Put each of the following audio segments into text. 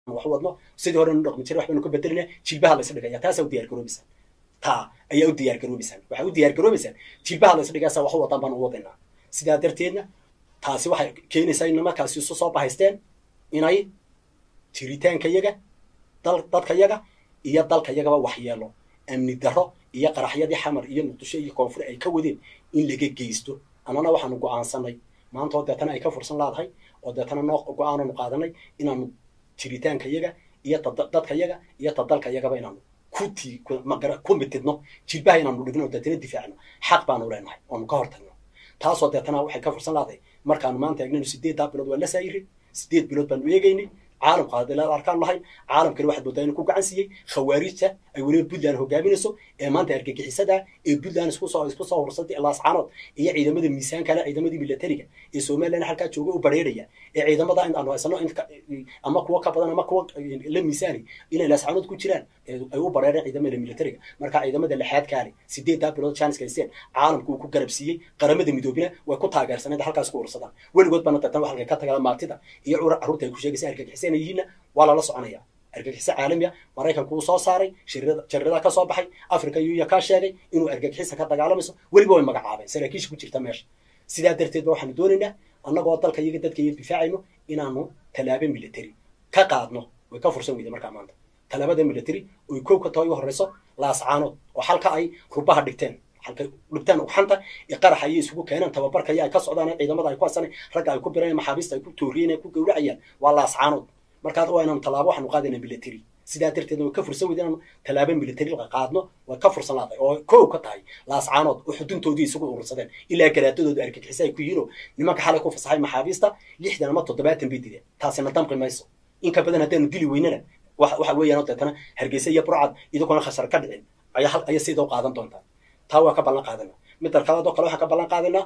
wax wadno sidii hore nu dhaqmi jiray waxbaynu ka bedelina jilbaha laysa dhigaya taasaa u diyaar garoobaysaan taa ayaa u diyaar garoobaysaan waxaa u diyaar garoobaysaan jilbaha laysa dhigaysa wax u wadaan baan u wadaynaa sidaa darteedna taasi waxay keenaysaa in nimankaasi isu soo bahaysteen inay jiritaanka yaga dal dadka yaga iyo dalka yagaba waxyeelo amni darro iyo qaraxyadii xamar iyo muqdisho iyo koonfur ay ka wadeen in laga geysto annana waxaanu go-aansanay maanta oo deetana ay ka fursan laadahay oo deetana noo go-aananu qaadanay inaanu jiritaanka yaga iyo dadka yaga iyo tadalka yagaba inaanu kuti ku mitidno jilbaha inaanu dhigno oo deetana difaacno xaq baanu leenahay oonu ka hortagno taasoo deetana waxay ka fursan laadahay markaanu maanta eegnayno sideeddaa bilood waa la saayiri sideed bilood baanu eegaynay caalamka hadii la arkaan lahayn caalamkani waxaad moodaa inuu ku gacan siiyey khawaarijta ay weliba puntland hogaaminayso ee maanta argagixisada ee puntland isku soo isku soo hursatay laascaanood iyo ciidamada miisaan kale ciidamadii militariga ee somaliland halkaa jooga u bareeraya ee ciidamada in aanu haysano ama kuwa ka badan ama kuwa la miisaani inay laascaanood ku jiraan ay u bareereen ciidamada militariga marka ciidamada lixaad kaale sideeddaa bilood janiska haysteen caalamku uu ku garab siiyey qaramada midoobina way ku taageersaneed halkaas ku ursadaan weligood baana datan waxalka ka tagala maatida iyo carruurta ay ku sheegaysa argagixiseen yihiinna waa lala soconaya argagixiso caalamiya maraykanku uu soo saaray jariradaa ka soo baxay africa yuya kaa sheegay inuu argagixisa ka dagaalamayso weliba way magacaabeen saraakiisha ku jirta meesha sidaa darteed ba waxaanu doonaynaa annagoo dalka iyaga dadka iyo difaacayno inaanu tallaabo military ka qaadno way ka fursan weyda markaa maanta tallaabada military oy kow ka tahay u horreyso laascaanood oo halka ay rubaha dhigteen halkay dhigtaan uxanta iyo qarax ayay isugu keeneen tababarkaya ay ka socdaan ciidamada ay ku hasanay ragga ay ku bireen maxaabiista ay ku tooriyeen ku gowracayaan waa laascaanood markaas waa inaanu tallaabo waxaanu qaadayna military sidaa darteedna way ka fursan weyda inaanu tallaabo military qaadno way ka fursan laadahay oo kow ka tahay laascaanood oo xuduntoodii isugu urursadeen ilaa garaadadooda argagixisa ay ku yihiin oo nimanka xalay ku fasaxay maxaabiista lixdan ama toddobaatan bay dileen taasina damqi mayso in ka badan haddaanu dili weynana waxa weeyaan deetana hargeysa iyo burcad idinkuna khasar ka dhicin ayaa aya sidoo qaadan doontaa taa waa ka ballan qaadana midda kalaad oo kale waxaan ka ballan qaadanaa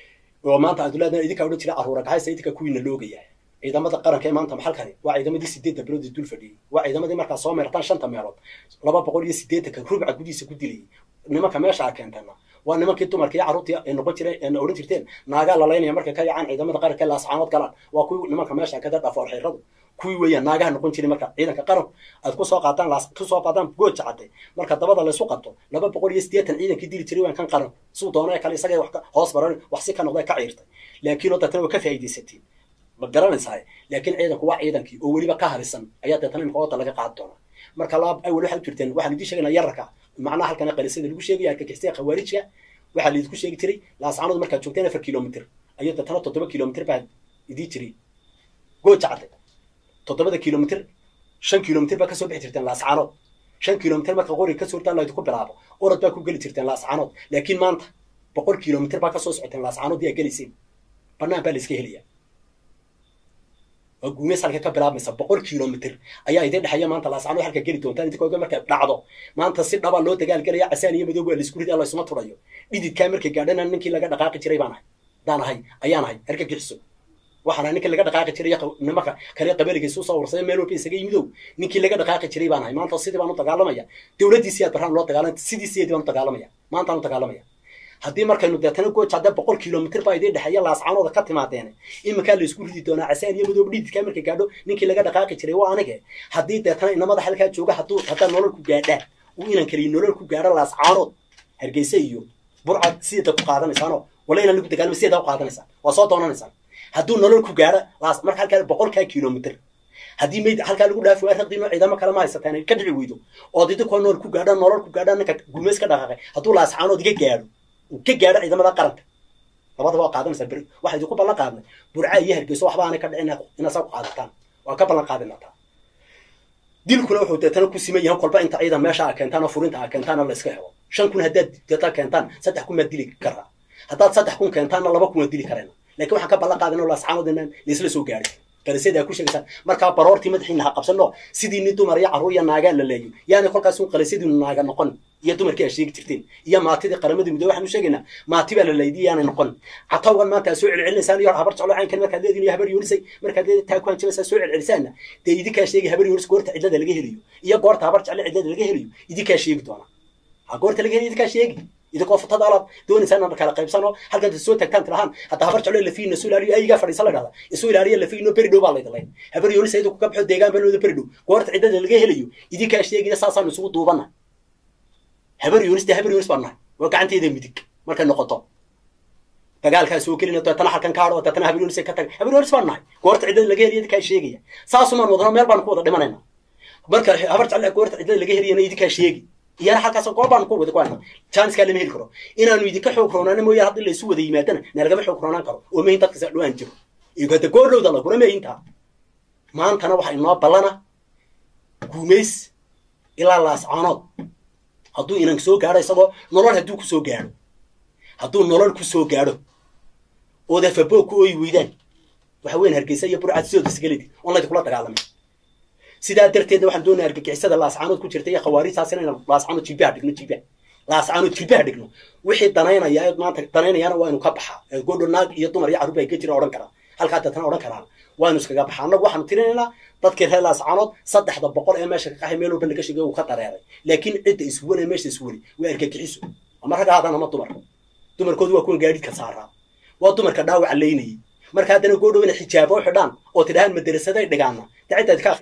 oo maanta adulaadna idinkaa odhan jira aruura gaxaysa idinka kuwiina loogaya ciidamada qaranka ee maanta maxalkani waa ciidamadii sideedda bilood ee dul fadhiyey waa ciidamadii markaa soo meertaan shanta meelood laba boqol iyo siddeetanka rubca gudihiisa ku dilayay nimanka meesha a keentana waa nimankii dumarka iyo carruurtii ay noqon jireen ee odhan jirteen naagaa lalaynaya markay ka yacaan ciidamada qaranka ee laascaanood galaan waa kuwii nimanka meesha kada dhafoor xeyradu kuwii weeyaan naagaha noqon jiray marka ciidanka qaranku aad kusoo qaataan laas kusoo qaadaan gooja cadde marka dabada laysu qabto laba boqol iyo siddeetan ciidankii dili jiray waan kan qaranku suu doona kale isaga wax hoos baran wax si ka noqday ka ciirtay laakiin oo deetana waa ka faa'iidaysatiin ma garanaysaa laakiin ciidanku waa ciidankii oo weliba ka harisan ayaa deetana imika wadda laga qaadi doonaa marka laba awel waxaad u jirteen waxaan idiin sheegaynaa yararka macnaha halkan qalisada lagu sheegaya argagixisada khawaarijka waxaa laidinku sheegi jiray laascaanood markaad joogteen afar kilomitr ayuu deetana toddoba kilomitr baa idii jiray gooja cadde toddobada kilomitr shan kilomitr baa kasoo bixi jirteen laascaanood shan kilomitr marka qoriga kasoo hortaan laydinku bilaabo orod baa ku geli jirteen laascaanood laakiin maanta boqol kilomitr baa kasoo socoteen laascaanood yaa gelayseen banaan baa la iska helaya waa guumeys halka ka bilaabmaysa boqol kilomitr ayaa idin dhexeeya maanta laascaanood halka geli doontaan idinkooga markay dhacdo maanta si dhaba loo dagaalgelaya casaan iyo madoob waa laisku ridi laysuma turayo dhididkaa markay gaadhana ninkii laga dhaqaaqi jiray baan ahay daan ahay ayaan ahay argagixiso waxaana ninkii laga dhaqaaqi jiray nimanka kale qabaligiisa usoo ursaday meel walba isaga yimidow ninkii laga dhaqaaqi jiray baan ahay maanta sidii baan u dagaalamaya dowladdiisii aad baraan loo dagaalamaya sidiisiyeedii baan u dagaalamaya maantaan u dagaalamaya haddii markaynu deetana gooja hadda boqol kilomitr baa idin dhexeeya laascaanooda ka timaadeene iminkaa la isku ridi doonaa casaan iyo madoob dhididkaa markay gaadho ninkii laga dhaqaaqi jiray waa anige haddii deetana inamada halkaa jooga hadduu haddaa nolol ku gaadhaa uu inan kaliya nolol ku gaadho laascaanood hargeysa iyo burcad sideeda ku qaadanaysaanoo wala inaan lagu dagaalama sideeda u qaadanaysaan waa soo doonanaysaan hadduu nolol ku gaadho laas marka halkaa boqolkaa kilomitr haddii mayd halkaa lagu dhaafi waa raqdiino ciidamo kale ma haysataan ka dhici weydo ood idinkoo nool ku gaadho nolol ku gaadho ninka gumeys ka dhaqaaqay hadduu laascaanood iga gaadho ka gaadho ciidamada qaranka labadaba waa qaadanaysaa beri waxaa idinku ballan qaadnay burca iyo hargeyso waxba aanay ka dhicin inaad saa ku qaadataan waa ka ballan qaadina taa dilkuna wuxuu deetana ku siman yahan kolba inta ciidan meesha a keentaan oo furinta a keentaana la iska helo shan kun haddaad deeta keentaan saddex kun maad dili karaa haddaad saddex kun keentaanna laba kun waad dili karayna lakin waxaan ka ballan qaadina laascaanood inaan laisla soo gaarin qarisyada aa ku sheegaysaan markaa baroortii madaxiina ha qabsano sidii nin dumar iyo carruur iyo naagaa la leeyo yaani kolkaas un qarisyadiinu naaga noqon iyo dumarkii aa sheegi jirteen iyo maatidii qaramadii muddo waxaanu sheegaynaa maati baa la leeydi yaanay noqon catawgan maanta aa soo celcelinaysaan iyo habar jeclo caynkan markaad leediin iyo habar yoonisay markaad leedi taa ku hanjabaysaa soo celcelisaanna dee idinkaa sheegi habar yoonis goorta cidlada laga helayo iyo goorta habar jecle cidlada laga helayo idinkaa sheegi doona ha goorta laga helayo idinkaa sheegi idinkoo futada alaad doonaysaa inaan kala qaybsano halkan soo tagtaan tilahaan hadda habar jeclo lafiina isu ilaaliyo ayagaa fadhiisa la dhahda isu ilaaliya lafiino beri dhow baa laydalay habar yoonisa idinku ka baxo deegaan banooda beri dhow goorta ciddada laga helayo idinkaa sheegaya saasaanu isugu duubana habar yoonis dee habar yoonis baan nahay waa gacanteeda midig markay noqoto dagaalkaa soo gelina deetana halkan kaadho deetana habar yoonis ka tag habar yoonis baan nahay goorta ciddada laga helayo idinkaa sheegaya saasumaan wadano meel baan ku wada dhimanayna marka habar jeclo goorta ciddada laga helayana idinkaa sheegi iyana halkaas goob baan ku wada ku hayna jaaniskaa lama heli karo inaanu idinka xoog roonaana mooyaane haddii laysu wada yimaadana na lagama xoog roonaan karo oo mahin dadka saa dhowaan jiro iyo hada goordhowda laguna mahintaa maantana waxaa inoo ballana guumays ilaa laascaanood hadduu inan soo gaadho isagoo nolol hadduu ku soo gaadho hadduu nolol ku soo gaadho ood afaboog ku ooyi weydaan waxa weyn hargeysa iyo burcad sidooda isgalidi on laydinkula dagaalamay sidaa darteedna waxaan doonaya argagixisada laascaanood ku jirta iyo khawaarijtaas inaynu laascaanood jilbaha dhigno jilbaha laascaanood jilbaha dhigno wixii danaynaya maanta danaynayaana waa inu ka baxaa godho naag iyo dumar iyo carruur baa ka jira odhan karaa halkaa deetana odhan karaa waanu iskaga baxaa annagu waxaanu tirinaynaa dadkii reer laascaanood saddexda boqol ee meesha ka qaxay meel walba laga sheegay uu ka dareeray laakiin cidda iswanee meesha iswani waa argagixiso ama ragga hadan ama dumar dumarkoodu waa kuwan gaadhidka saaraa waa dumarka dhaawaca laynayay marka haddana goodhow inay xijaabo xidhaan oo tidhahaan madarasaday dhigaana dee ciddaad ka